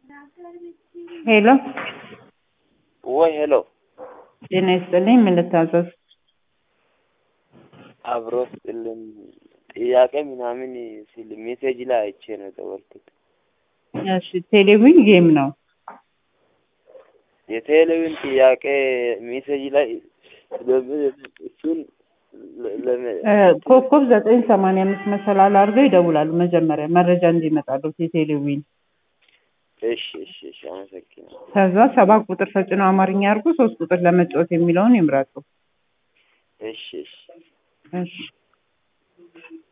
ሄሎ ወይ ሄሎ፣ ጤና ይስጥልኝ። ምን ልታዘዝ? አብሮ ስጥልን ጥያቄ ምናምን ሲል ሜሴጅ ላይ አይቼ ነው የደወልኩት። እሺ፣ ቴሌቪዥን ጌም ነው። የቴሌቪዥን ጥያቄ ሜሴጅ ላይ እሱን ለ- እ፣ ኮከብ ዘጠኝ ሰማንያ አምስት መሰላል አድርገው ይደውላሉ። መጀመሪያ መረጃ እንዲመጣሉት የቴሌቪዥን እሺ እሺ እሺ፣ አመሰግናለሁ። ከዛ ሰባት ቁጥር ተጭነው አማርኛ አድርጉ፣ ሶስት ቁጥር ለመጫወት የሚለውን ይምረጡ። እሺ እሺ እሺ